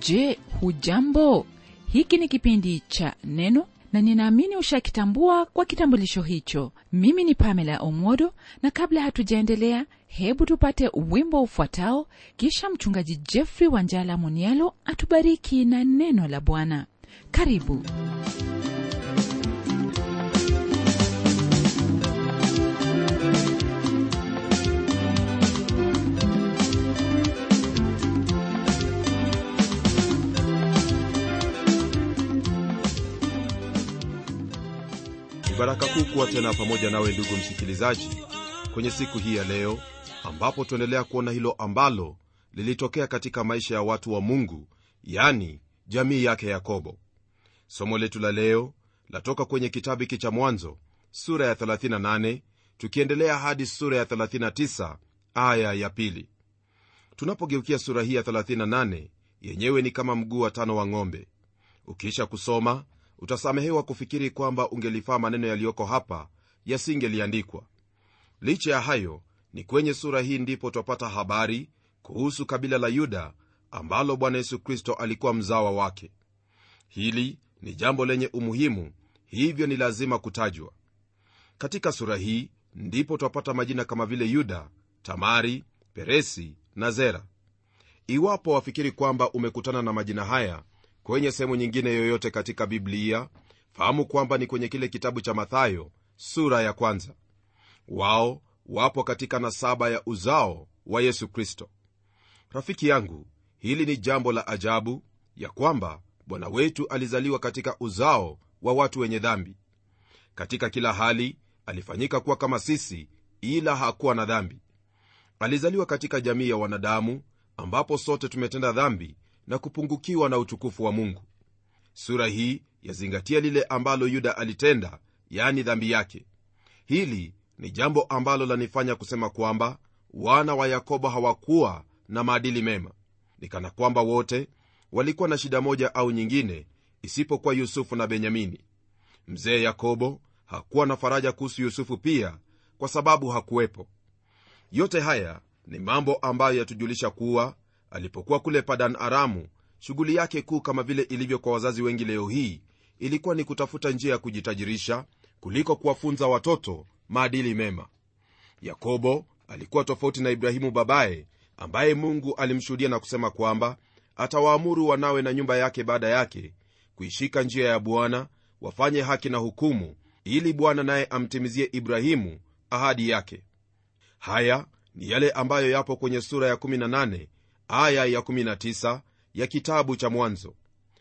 je hujambo hiki ni kipindi cha neno na ninaamini ushakitambua kwa kitambulisho hicho mimi ni pamela omodo na kabla hatujaendelea hebu tupate wimbo ufuatao kisha mchungaji jeffrey wanjala munialo atubariki na neno la bwana karibu ni baraka kuu kuwa tena pamoja nawe ndugu msikilizaji kwenye siku hii ya leo ambapo tuendelea kuona hilo ambalo lilitokea katika maisha ya watu wa mungu yani jamii yake yakobo somo letu la leo latoka kwenye kitabu hiki cha mwanzo sura ya 38 tukiendelea hadi sura ya 39 aya ya pili tunapogeukia sura hii ya 38 yenyewe ni kama mguu wa tano wa ng'ombe ukiisha kusoma utasamehewa kufikiri kwamba ungelifaa maneno yaliyoko hapa yasingeliandikwa licha ya hayo ni kwenye sura hii ndipo twapata habari kuhusu kabila la yuda ambalo bwana yesu kristo alikuwa mzawa wake hili ni jambo lenye umuhimu hivyo ni lazima kutajwa katika sura hii ndipo twapata majina kama vile yuda tamari peresi na zera iwapo wafikiri kwamba umekutana na majina haya kwenye sehemu nyingine yoyote katika biblia fahamu kwamba ni kwenye kile kitabu cha mathayo sura ya kwanza wao wapo katika nasaba ya uzao wa yesu kristo rafiki yangu hili ni jambo la ajabu ya kwamba bwana wetu alizaliwa katika uzao wa watu wenye dhambi katika kila hali alifanyika kuwa kama sisi ila hakuwa na dhambi alizaliwa katika jamii ya wanadamu ambapo sote tumetenda dhambi na kupungukiwa na utukufu wa mungu sura hii yazingatia lile ambalo yuda alitenda yani dhambi yake hili ni jambo ambalo lanifanya kusema kwamba wana wa yakobo hawakuwa na maadili mema ni kana kwamba wote walikuwa na shida moja au nyingine isipokuwa yusufu na benyamini mzee yakobo hakuwa na faraja kuhusu yusufu pia kwa sababu hakuwepo yote haya ni mambo ambayo yatujulisha kuwa alipokuwa kule padan aramu shughuli yake kuu kama vile ilivyo kwa wazazi wengi leo hii ilikuwa ni kutafuta njia ya kujitajirisha kuliko kuwafunza watoto maadili mema yakobo alikuwa tofauti na ibrahimu babaye ambaye mungu alimshuhudia na kusema kwamba atawaamuru wanawe na nyumba yake baada yake kuishika njia ya bwana wafanye haki na hukumu ili bwana naye amtimizie ibrahimu ahadi yake haya ni yale ambayo yapo kwenye sura ya 18 aya ya 19 ya kitabu cha mwanzo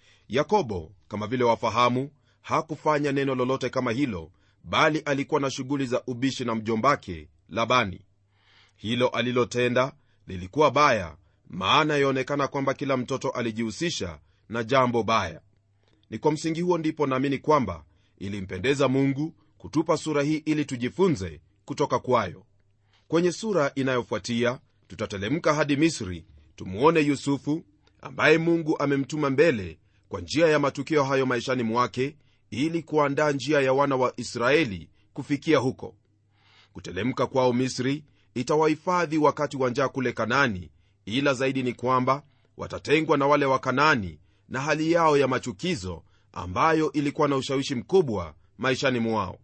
yakobo kama vile wafahamu hakufanya neno lolote kama hilo bali alikuwa na shughuli za ubishi na mjombake labani hilo alilotenda lilikuwa baya maana yaonekana kwamba kila mtoto alijihusisha na jambo baya ni kwa msingi huo ndipo naamini kwamba ilimpendeza mungu kutupa sura hii ili tujifunze kutoka kwayo kwenye sura inayofuatia tutatelemka hadi misri tumuone yusufu ambaye mungu amemtuma mbele kwa njia ya matukio hayo maishani mwake ili kuandaa njia ya wana wa israeli kufikia huko kutelemka kwao misri itawahifadhi wakati wa njaa kule kanaani ila zaidi ni kwamba watatengwa na wale wa kanaani na hali yao ya machukizo ambayo ilikuwa na ushawishi mkubwa maishani mwao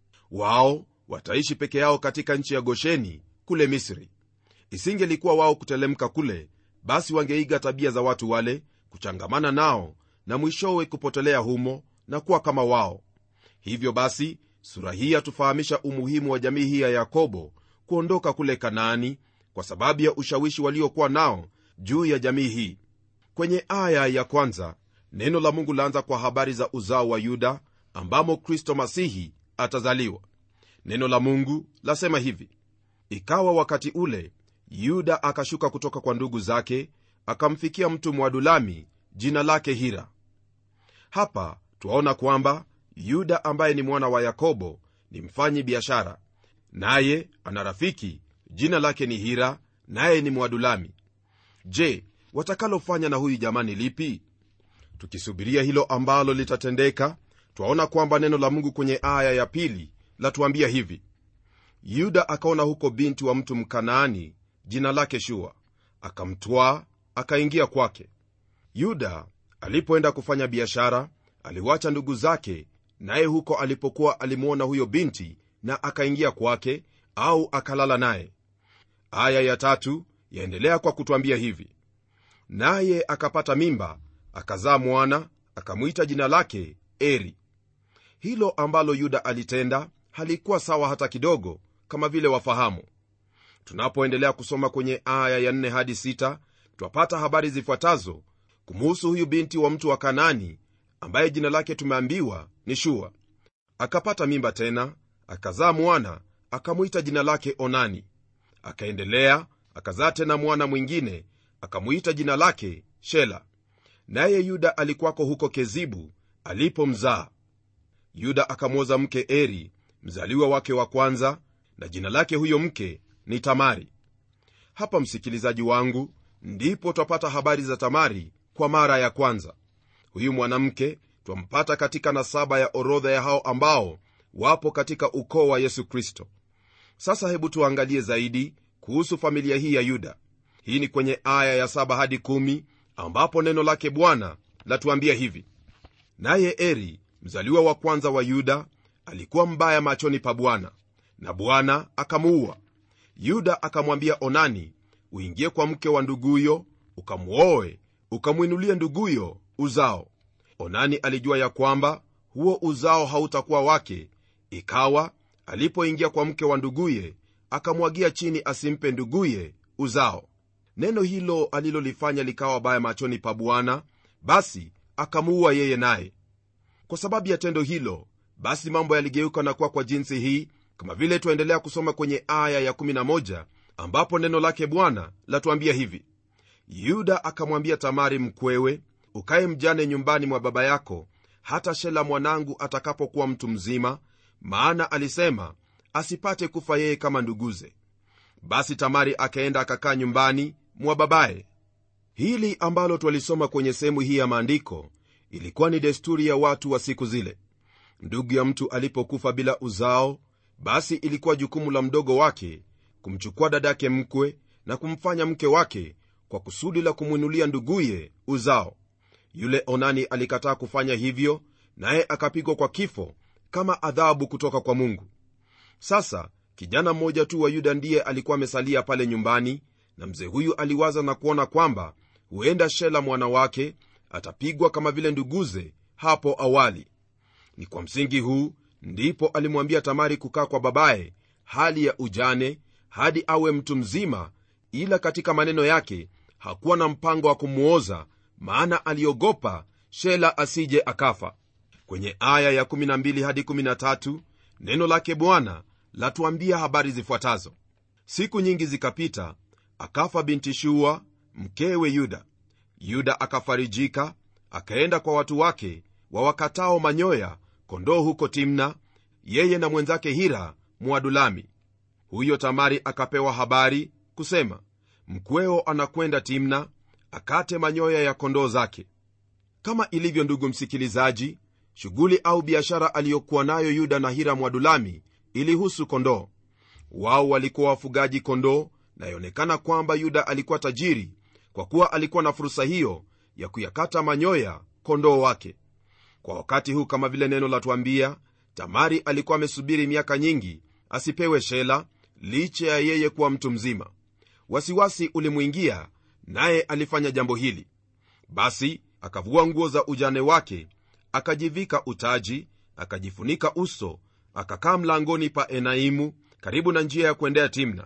wao wataishi peke yao katika nchi ya gosheni kule misri isingelikuwa wao kutelemka kule basi wangeiga tabia za watu wale kuchangamana nao na mwishowe kupotelea humo na kuwa kama wao hivyo basi sura hii yatufahamisha umuhimu wa jamii hii ya yakobo kuondoka kule kanaani kwa sababu ya ushawishi waliokuwa nao juu ya jamii hii kwenye aya ya kwanza neno la mungu laanza kwa habari za uzao wa yuda ambamo kristo masihi atazaliwa neno la mungu lasema hivi ikawa wakati ule yuda akashuka kutoka kwa ndugu zake akamfikia mtu mwadulami jina lake hira hapa twaona kwamba yuda ambaye ni mwana wa yakobo ni mfanyi biashara naye ana rafiki jina lake ni hira naye ni mwadulami je watakalofanya na huyu jamani lipi tukisubiria hilo ambalo litatendeka twaona kwamba neno la mungu kwenye aya ya pili latuambia hivi yuda akaona huko binti wa mtu mkanaani jina lake shua akamtwaa akaingia kwake yuda alipoenda kufanya biashara aliwacha ndugu zake naye huko alipokuwa alimwona huyo binti na akaingia kwake au akalala naye aya ya tatu yaendelea kwa kutwambia hivi naye akapata mimba akazaa mwana akamwita jina lake eri hilo ambalo yuda alitenda halikuwa sawa hata kidogo kama vile wafahamu tunapoendelea kusoma kwenye aya ya 4 hadi 6 twapata habari zifuatazo kumuhusu huyu binti wa mtu wa kanani ambaye jina lake tumeambiwa ni shua akapata mimba tena akazaa mwana akamwita jina lake onani akaendelea akazaa tena mwana mwingine akamwita jina lake shela naye yuda alikuwako huko kezibu alipomzaa yuda akamwoza mke eri mzaliwa wake wa kwanza na jina lake huyo mke ni tamari hapa msikilizaji wangu ndipo twapata habari za tamari kwa mara ya kwanza huyu mwanamke twampata katika nasaba ya orodha ya hao ambao wapo katika ukoo wa yesu kristo sasa hebu tuangalie zaidi kuhusu familia hii ya yuda hii ni kwenye aya ya 7 hadi 1 ambapo neno lake bwana latuambia hivi naye eri mzaliwa wa kwanza wa yuda alikuwa mbaya machoni pa bwana na bwana akamuua yuda akamwambia onani uingie kwa mke wa nduguyo ukamwoe ukamwinulie nduguyo uzao onani alijua ya kwamba huo uzao hautakuwa wake ikawa alipoingia kwa mke wa nduguye akamwagia chini asimpe nduguye uzao neno hilo alilolifanya likawa baya machoni pa bwana basi akamuua yeye naye kwa sababu ya tendo hilo basi mambo yaligeuka na kuwa kwa jinsi hii kama vile twaendelea kusoma kwenye aya ya11 ambapo neno lake bwana latuambia hivi yuda akamwambia tamari mkwewe ukaye mjane nyumbani mwa baba yako hata shela mwanangu atakapokuwa mtu mzima maana alisema asipate kufa yeye kama nduguze basi tamari akaenda akakaa nyumbani mwa babaye hili ambalo twalisoma kwenye sehemu hii ya maandiko ilikuwa ni desturi ya watu wa siku zile ndugu ya mtu alipokufa bila uzao basi ilikuwa jukumu la mdogo wake kumchukua dadake mkwe na kumfanya mke wake kwa kusudi la kumwinulia nduguye uzao yule onani alikataa kufanya hivyo naye akapigwa kwa kifo kama adhabu kutoka kwa mungu sasa kijana mmoja tu wa yuda ndiye alikuwa amesalia pale nyumbani na mzee huyu aliwaza na kuona kwamba huenda shela mwana wake atapigwa kama vile nduguze hapo awali ni kwa msingi huu ndipo alimwambia tamari kukaa kwa babaye hali ya ujane hadi awe mtu mzima ila katika maneno yake hakuwa na mpango wa kumwoza maana aliogopa shela asije akafa kwenye aya ya 12 hadi 13 neno lake bwana latuambia habari zifuatazo siku nyingi zikapita akafa binti shua mkewe yuda yuda akafarijika akaenda kwa watu wake wawakatao manyoya kondoo huko timna yeye na mwenzake hira mwadulami huyo tamari akapewa habari kusema mkweo anakwenda timna akate manyoya ya kondoo zake kama ilivyo ndugu msikilizaji shughuli au biashara aliyokuwa nayo yuda na hira mwadulami ilihusu kondoo wao walikuwa wafugaji kondoo na yaonekana kwamba yuda alikuwa tajiri kwa kuwa alikuwa na fursa hiyo ya kuyakata manyoya kondoo wake kwa wakati huu kama vile neno latuambia tamari alikuwa amesubiri miaka nyingi asipewe shela licha ya yeye kuwa mtu mzima wasiwasi ulimwingia naye alifanya jambo hili basi akavua nguo za ujane wake akajivika utaji akajifunika uso akakaa mlangoni pa enaimu karibu na njia ya kuendea timna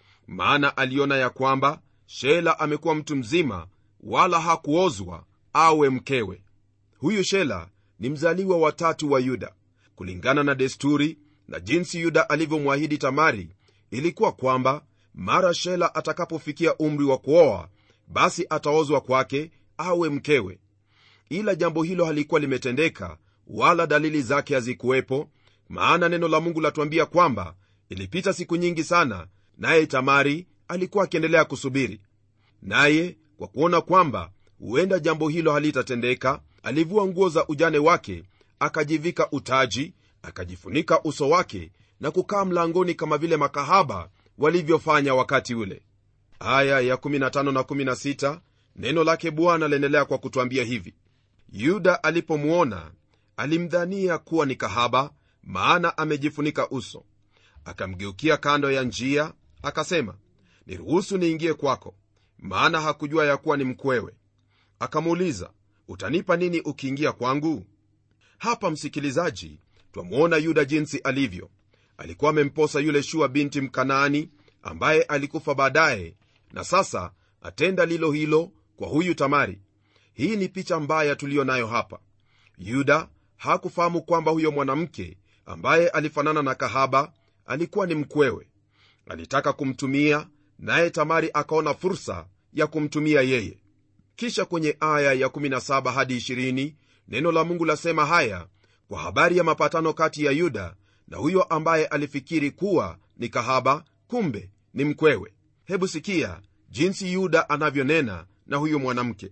maana aliona ya kwamba shela amekuwa mtu mzima wala hakuozwa awe mkewe huyu shela ni mzaliwa watatu wa yuda kulingana na desturi na jinsi yuda alivyomwahidi tamari ilikuwa kwamba mara shela atakapofikia umri wa kuoa basi ataozwa kwake awe mkewe ila jambo hilo halikuwa limetendeka wala dalili zake hazikuwepo maana neno la mungu latuambia kwamba ilipita siku nyingi sana naye tamari alikuwa akiendelea kusubiri naye kwa kuona kwamba huenda jambo hilo halitatendeka alivua nguo za ujane wake akajivika utaji akajifunika uso wake na kukaa mlangoni kama vile makahaba walivyofanya wakati ule aya ya 15 na 16 neno lake bwana laendelea kwa kutwambia hivi yuda alipomwona alimdhania kuwa ni kahaba maana amejifunika uso akamgeukia kando ya njia akasema niruhusu niingie kwako maana hakujua ya kuwa ni mkwewe akamuuliza utanipa nini ukiingia kwangu hapa msikilizaji twamwona yuda jinsi alivyo alikuwa amemposa yule shua binti mkanaani ambaye alikufa baadaye na sasa atenda lilo hilo kwa huyu tamari hii ni picha mbaya tuliyo nayo hapa yuda hakufahamu kwamba huyo mwanamke ambaye alifanana na kahaba alikuwa ni mkwewe alitaka kumtumia naye tamari akaona fursa ya kumtumia yeye kisha kwenye aya ya 17 hadi 20 neno la mungu lasema haya kwa habari ya mapatano kati ya yuda na huyo ambaye alifikiri kuwa ni kahaba kumbe ni mkwewe hebu sikia jinsi yuda anavyonena na huyo mwanamke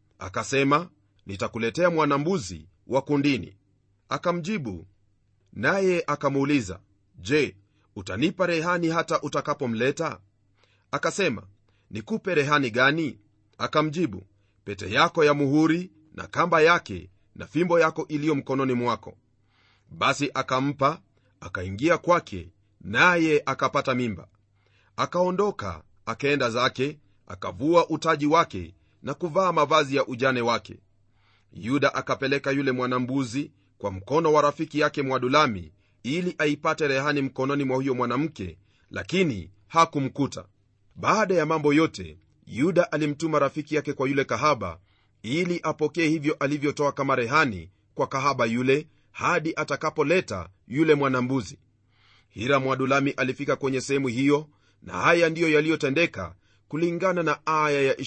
akasema nitakuletea mwanambuzi wa kundini akamjibu naye akamuuliza je utanipa rehani hata utakapomleta akasema nikupe rehani gani akamjibu pete yako ya muhuri na kamba yake na fimbo yako iliyo mkononi mwako basi akampa akaingia kwake naye akapata mimba akaondoka akaenda zake akavua utaji wake na kuvaa mavazi ya ujane wake yuda akapeleka yule mwanambuzi kwa mkono wa rafiki yake mwadulami ili aipate rehani mkononi mwa huyo mwanamke lakini hakumkuta baada ya mambo yote yuda alimtuma rafiki yake kwa yule kahaba ili apokee hivyo alivyotoa kama rehani kwa kahaba yule hadi atakapoleta yule mwanambuzi hira mwadulami alifika kwenye sehemu hiyo na haya ndiyo yaliyotendeka kulingana na aya ya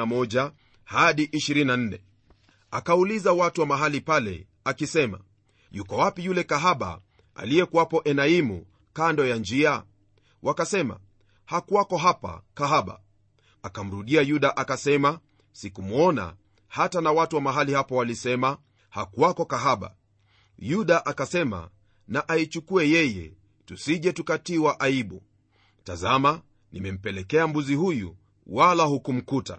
21 hadi 24 akauliza watu wa mahali pale akisema yuko wapi yule kahaba aliyekuwapo enaimu kando ya njia wakasema hakuwako hapa kahaba akamrudia yuda akasema sikumwona hata na watu wa mahali hapo walisema hakuwako kahaba yuda akasema na aichukue yeye tusije tukatiwa aibu tazama nimempelekea mbuzi huyu wala hukumkuta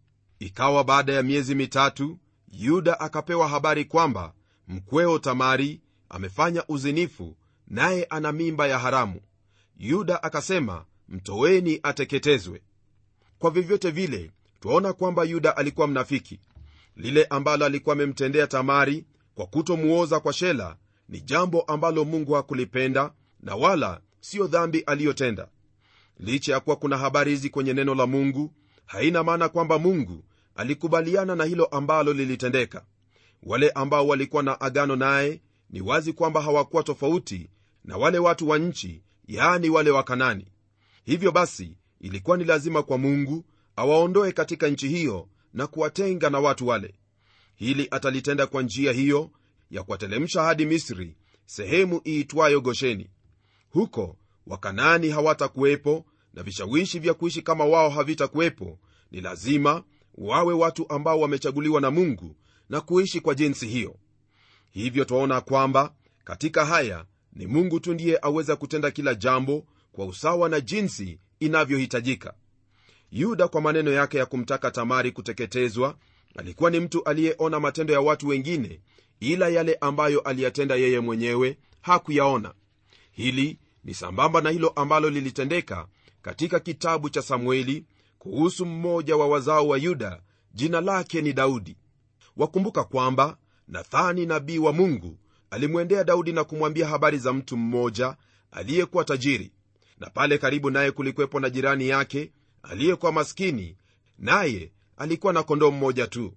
ikawa baada ya miezi mitatu yuda akapewa habari kwamba mkweo tamari amefanya uzinifu naye ana mimba ya haramu yuda akasema mtoweni ateketezwe kwa vyovyote vile twaona kwamba yuda alikuwa mnafiki lile ambalo alikuwa amemtendea tamari kwa kutomuoza kwa shela ni jambo ambalo mungu hakulipenda na wala siyo dhambi aliyotenda licha ya kuwa kuna habari hizi kwenye neno la mungu haina maana kwamba mungu alikubaliana na hilo ambalo lilitendeka wale ambao walikuwa na agano naye ni wazi kwamba hawakuwa tofauti na wale watu wa nchi yaani wale wa kanani hivyo basi ilikuwa ni lazima kwa mungu awaondoe katika nchi hiyo na kuwatenga na watu wale hili atalitenda kwa njia hiyo ya kuwatelemsha hadi misri sehemu iitwayo gosheni huko wakanaani hawatakuwepo na vishawishi vya kuishi kama wao havitakuwepo ni lazima wawe watu ambao wamechaguliwa na mungu na kuishi kwa jinsi hiyo hivyo twaona kwamba katika haya ni mungu tu ndiye aweza kutenda kila jambo kwa usawa na jinsi inavyohitajika yuda kwa maneno yake ya kumtaka tamari kuteketezwa alikuwa ni mtu aliyeona matendo ya watu wengine ila yale ambayo aliyatenda yeye mwenyewe hakuyaona hili ni sambamba na hilo ambalo lilitendeka katika kitabu cha samueli kuhusu mmoja wa wazao wa yuda jina lake ni daudi wakumbuka kwamba nathani nabii wa mungu alimwendea daudi na kumwambia habari za mtu mmoja aliyekuwa tajiri na pale karibu naye kulikwepo na jirani yake aliyekuwa maskini naye alikuwa na kondoo mmoja tu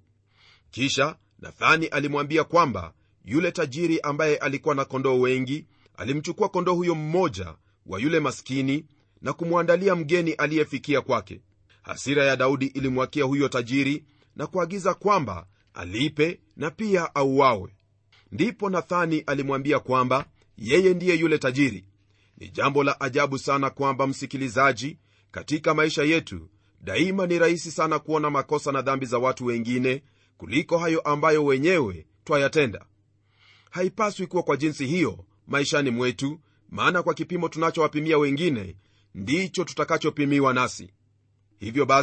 kisha nathani alimwambia kwamba yule tajiri ambaye alikuwa na kondoo wengi alimchukua kondoo huyo mmoja wa yule maskini na kumwandalia mgeni aliyefikia kwake hasira ya daudi ilimwakia huyo tajiri na kuagiza kwamba alipe na pia auawe ndipo nathani alimwambia kwamba yeye ndiye yule tajiri ni jambo la ajabu sana kwamba msikilizaji katika maisha yetu daima ni rahisi sana kuona makosa na dhambi za watu wengine kuliko hayo ambayo wenyewe twayatenda haipaswi kuwa kwa jinsi hiyo maishani mwetu maana kwa kipimo tunachowapimia wengine ndicho tutakachopimiwa nasi hivyo basi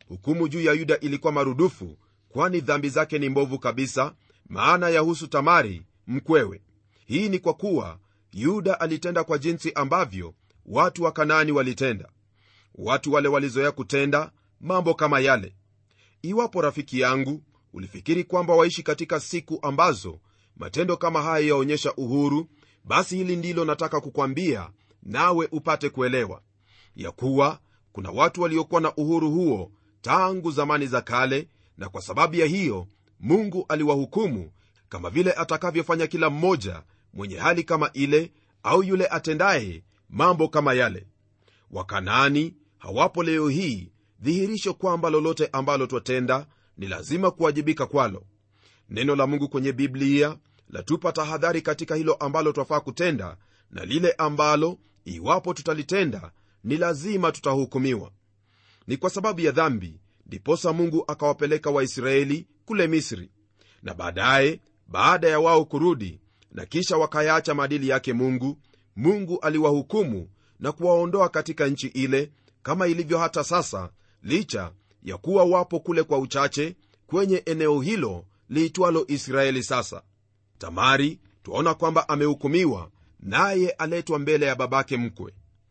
hukumu juu ya yuda ilikuwa marudufu kwani dhambi zake ni mbovu kabisa maana yahusu tamari mkwewe hii ni kwa kuwa yuda alitenda kwa jinsi ambavyo watu wa kanaani walitenda watu wale walizoea kutenda mambo kama yale iwapo rafiki yangu ulifikiri kwamba waishi katika siku ambazo matendo kama haya yaonyesha uhuru basi hili ndilo nataka kukwambia nawe upate kuelewa ya kuwa kuna watu waliokuwa na uhuru huo tangu zamani za kale na kwa sababu ya hiyo mungu aliwahukumu kama vile atakavyofanya kila mmoja mwenye hali kama ile au yule atendaye mambo kama yale wakanaani hawapo leo hii dhihirisho kwamba lolote ambalo twatenda ni lazima kuwajibika kwalo neno la mungu kwenye biblia latupa tahadhari katika hilo ambalo twafaa kutenda na lile ambalo iwapo tutalitenda ni lazima tutahukumiwa ni kwa sababu ya dhambi ndiposa mungu akawapeleka waisraeli kule misri na baadaye baada ya wao kurudi na kisha wakayaacha maadili yake mungu mungu aliwahukumu na kuwaondoa katika nchi ile kama ilivyo hata sasa licha ya kuwa wapo kule kwa uchache kwenye eneo hilo liitwalo israeli sasa tamari twaona kwamba amehukumiwa naye aletwa mbele ya babake mkwe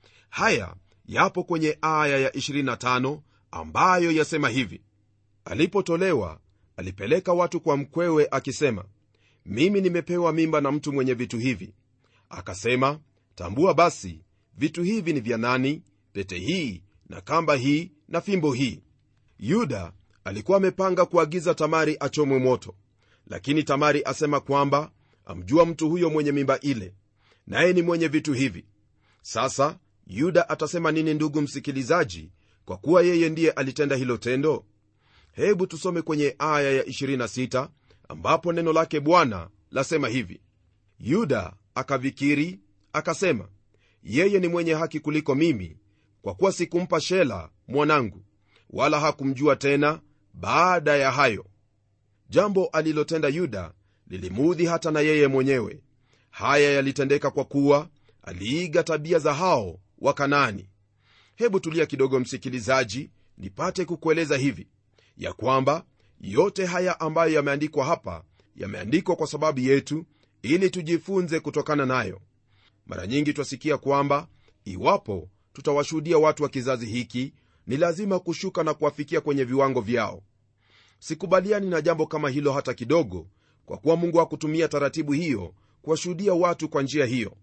haya yapo kwenye aya ya 25 ambayo yasema hivi alipotolewa alipeleka watu kwa mkwewe akisema mimi nimepewa mimba na mtu mwenye vitu hivi akasema tambua basi vitu hivi ni vya nani pete hii na kamba hii na fimbo hii yuda alikuwa amepanga kuagiza tamari achomwe moto lakini tamari asema kwamba amjua mtu huyo mwenye mimba ile naye ni mwenye vitu hivi sasa yuda atasema nini ndugu msikilizaji kwa kuwa yeye ndiye alitenda hilo tendo hebu tusome kwenye aya ya 26 ambapo neno lake bwana lasema hivi yuda akavikiri akasema yeye ni mwenye haki kuliko mimi kwa kuwa sikumpa shela mwanangu wala hakumjua tena baada ya hayo jambo alilotenda yuda lilimuudhi hata na yeye mwenyewe haya yalitendeka kwa kuwa aliiga tabia za hao wa kanaani hebu tulia kidogo msikilizaji nipate kukueleza hivi ya kwamba yote haya ambayo yameandikwa hapa yameandikwa kwa sababu yetu ili tujifunze kutokana nayo mara nyingi twasikia kwamba iwapo tutawashuhudia watu wa kizazi hiki ni lazima kushuka na kuwafikia kwenye viwango vyao sikubaliani na jambo kama hilo hata kidogo kwa kuwa mungu hakutumia taratibu hiyo kuwashuhudia watu kwa njia hiyo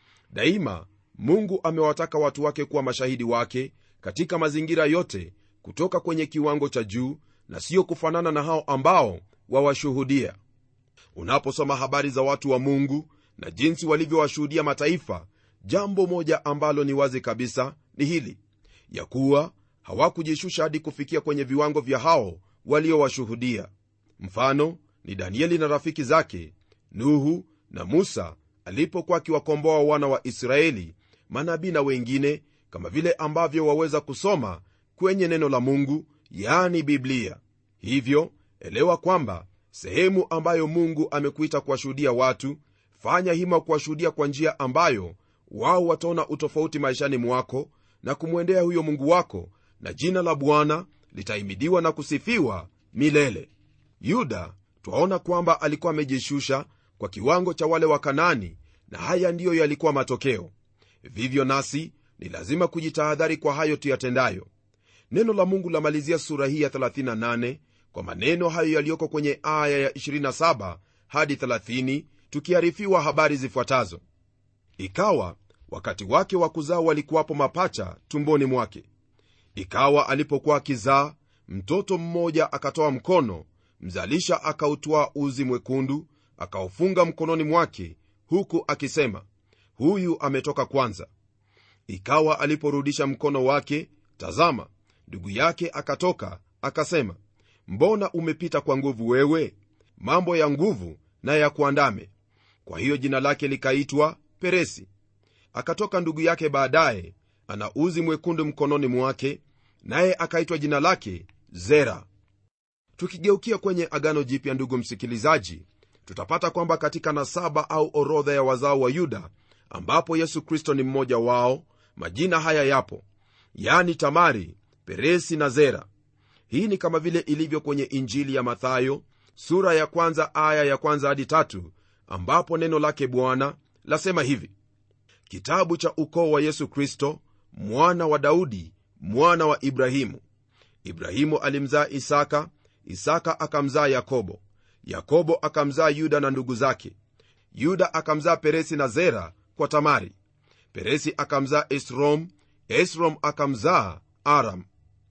daima mungu amewataka watu wake kuwa mashahidi wake katika mazingira yote kutoka kwenye kiwango cha juu na siyo kufanana na hao ambao wawashuhudia unaposoma habari za watu wa mungu na jinsi walivyowashuhudia mataifa jambo moja ambalo ni wazi kabisa ni hili ya kuwa hawakujishusha hadi kufikia kwenye viwango vya hao waliowashuhudia mfano ni danieli na rafiki zake nuhu na musa alipokuwa akiwakomboa wana wa israeli manabii na wengine kama vile ambavyo waweza kusoma kwenye neno la mungu yani biblia hivyo elewa kwamba sehemu ambayo mungu amekuita kuwashuhudia watu fanya hima kuwashuhudia kwa njia ambayo wao wataona utofauti maishani mwako na kumwendea huyo mungu wako na jina la bwana litahimidiwa na kusifiwa milele yuda twaona kwamba alikuwa amejishusha kwa kiwango cha wale wa kanani na haya ndiyo yalikuwa matokeo vivyo nasi ni lazima kujitahadhari kwa hayo tuyatendayo neno la mungu lamalizia sura hii ya 38 kwa maneno hayo yaliyoko kwenye aya ya 27 hadi 30 tukiarifiwa habari zifuatazo ikawa wakati wake wa kuzaa walikuwapo mapacha tumboni mwake ikawa alipokuwa akizaa mtoto mmoja akatoa mkono mzalisha akautwaa uzi mwekundu akaufunga mkononi mwake huku akisema huyu ametoka kwanza ikawa aliporudisha mkono wake tazama ndugu yake akatoka akasema mbona umepita kwa nguvu wewe mambo ya nguvu na ya kuandame kwa hiyo jina lake likaitwa peresi akatoka ndugu yake baadaye ana uzi mwekundu mkononi mwake naye akaitwa jina lake zera tukigeukia kwenye agano jipya ndugu msikilizaji tutapata kwamba katika nasaba au orodha ya wazao wa yuda ambapo yesu kristo ni mmoja wao majina haya yapo yani tamari peresi na zera hii ni kama vile ilivyo kwenye injili ya mathayo sura ya kwanza aya ya kwanza hadi tatu ambapo neno lake bwana lasema hivi kitabu cha ukoo wa yesu kristo mwana wa daudi mwana wa ibrahimu ibrahimu alimzaa isaka isaka akamzaa yakobo yakobo akamzaa yuda na ndugu zake yuda akamzaa peresi na zera kwa tamari peresi akamzaa esrom esrom akamzaa aram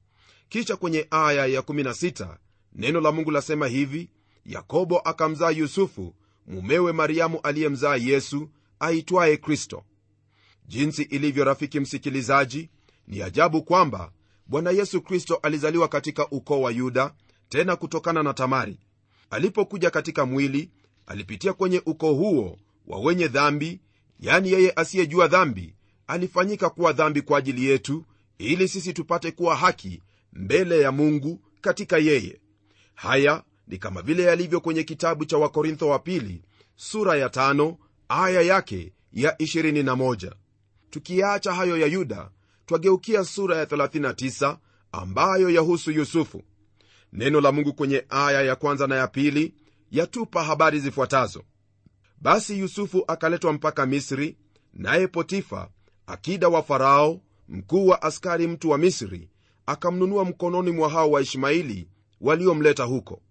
kisha kwenye aya ya 16 neno la mungu lasema hivi yakobo akamzaa yusufu mumewe mariamu aliyemzaa yesu aitwaye kristo jinsi ilivyo rafiki msikilizaji ni ajabu kwamba bwana yesu kristo alizaliwa katika ukoo wa yuda tena kutokana na tamari alipokuja katika mwili alipitia kwenye ukoo huo wa wenye dhambi yani yeye asiyejua dhambi alifanyika kuwa dhambi kwa ajili yetu ili sisi tupate kuwa haki mbele ya mungu katika yeye haya ni kama vile yalivyo kwenye kitabu cha wakorintho wa pili sura ya tano, aya yake ya 21 tukiyaacha hayo ya yuda twageukia sura ya 39 ambayo yahusu yusufu neno la mungu kwenye aya ya kwanza na ya pili yatupa habari zifuatazo basi yusufu akaletwa mpaka misri naye potifa akida wa farao mkuu wa askari mtu wa misri akamnunua mkononi mwa hao waishmaili waliomleta huko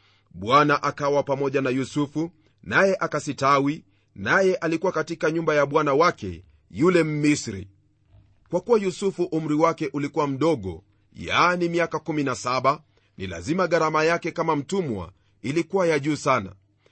bwana akawa pamoja na yusufu naye akasitawi naye alikuwa katika nyumba ya bwana wake yule mmisri kwa kuwa yusufu umri wake ulikuwa mdogo yaani miaka 17 ni lazima gharama yake kama mtumwa ilikuwa ya juu sana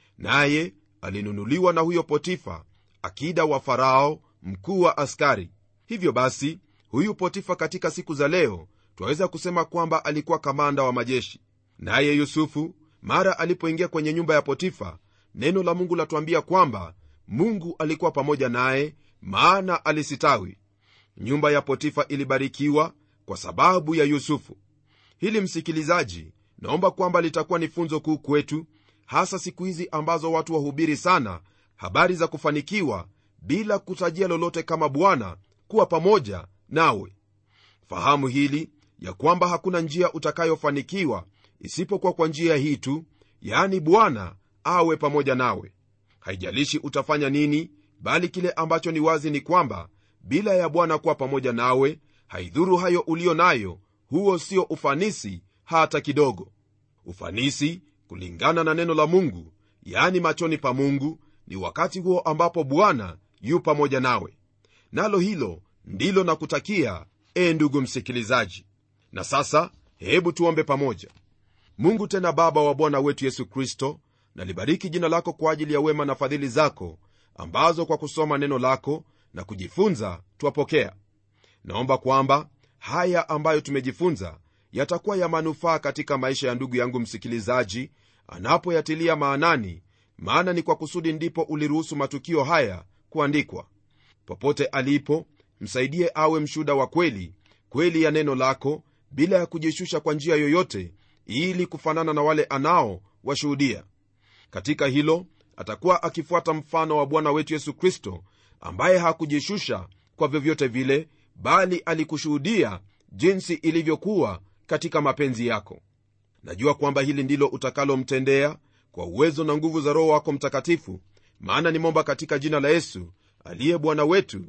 naye alinunuliwa na huyo potifa akida wa farao mkuu wa askari hivyo basi huyu potifa katika siku za leo twaweza kusema kwamba alikuwa kamanda wa majeshi naye yusufu mara alipoingia kwenye nyumba ya potifa neno la mungu latuambia kwamba mungu alikuwa pamoja naye maana alisitawi nyumba ya potifa ilibarikiwa kwa sababu ya yusufu hili msikilizaji naomba kwamba litakuwa ni funzo kuu kwetu hasa siku hizi ambazo watu wahubiri sana habari za kufanikiwa bila kutajia lolote kama bwana kuwa pamoja nawe fahamu hili ya kwamba hakuna njia utakayofanikiwa isipokuwa kwa njia hii tu yaani bwana awe pamoja nawe haijalishi utafanya nini bali kile ambacho ni wazi ni kwamba bila ya bwana kuwa pamoja nawe haidhuru hayo ulio nayo huo sio ufanisi hata kidogo ufanisi kulingana na neno la mungu yaani machoni pa mungu ni wakati huo ambapo bwana yu pamoja nawe nalo hilo ndilo na kutakia e ndugu msikilizaji na sasa hebu tuombe pamoja mungu tena baba wa bwana wetu yesu kristo nalibariki jina lako kwa ajili ya wema na fadhili zako ambazo kwa kusoma neno lako na kujifunza twapokea naomba kwamba haya ambayo tumejifunza yatakuwa ya manufaa katika maisha ya ndugu yangu msikilizaji anapoyatilia maanani maana ni kwa kusudi ndipo uliruhusu matukio haya kuandikwa popote alipo msaidie awe mshuda wa kweli kweli ya neno lako bila ya kujishusha kwa njia yoyote ili kufanana na wale anao washuhudia katika hilo atakuwa akifuata mfano wa bwana wetu yesu kristo ambaye hakujishusha kwa vyovyote vile bali alikushuhudia jinsi ilivyokuwa katika mapenzi yako najua kwamba hili ndilo utakalomtendea kwa uwezo na nguvu za roho wako mtakatifu maana nimomba katika jina la yesu aliye bwana wetu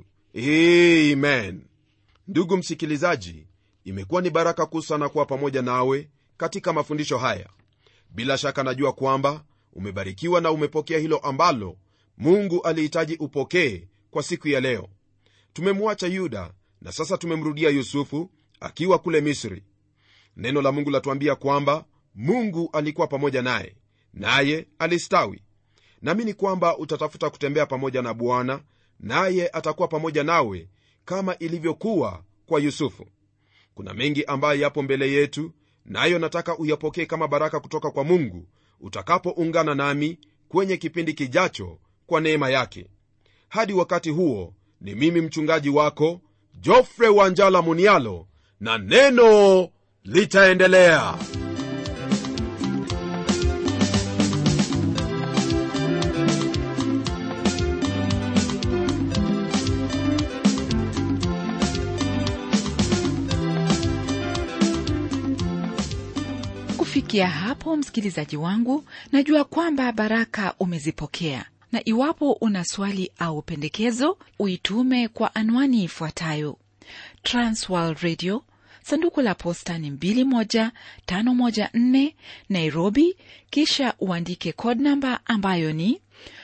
amen ndugu msikilizaji imekuwa ni baraka kuu sana kuwa pamoja nawe katika mafundisho haya bila shaka najua kwamba umebarikiwa na umepokea hilo ambalo mungu alihitaji upokee kwa siku ya leo tumemwacha yuda na sasa tumemrudia yusufu akiwa kule misri neno la mungu latuambia kwamba mungu alikuwa pamoja naye naye alistawi naamini kwamba utatafuta kutembea pamoja na bwana naye atakuwa pamoja nawe kama ilivyokuwa kwa yusufu kuna mengi ambayo yapo mbele yetu nayo nataka uyapokee kama baraka kutoka kwa mungu utakapoungana nami kwenye kipindi kijacho kwa neema yake hadi wakati huo ni mimi mchungaji wako jofre wanjala munialo na neno litaendelea kufikia hapo msikilizaji wangu najua kwamba baraka umezipokea na iwapo una swali au pendekezo uitume kwa anwani ifuatayo transworld radio sanduku la posta ni 21514 nairobi kisha uandike code namba ambayo ni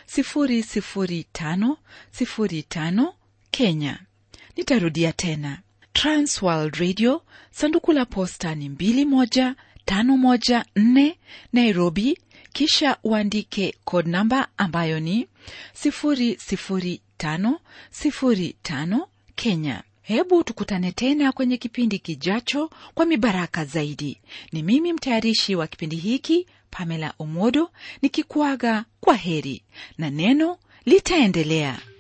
00505 kenya nitarudia tena transworld radio sanduku la posta ni 21514 nairobi kisha uandike code namba ambayo ni 00505 kenya hebu tukutane tena kwenye kipindi kijacho kwa mibaraka zaidi ni mimi mtayarishi wa kipindi hiki pamela omodo nikikuaga kwa heri na neno litaendelea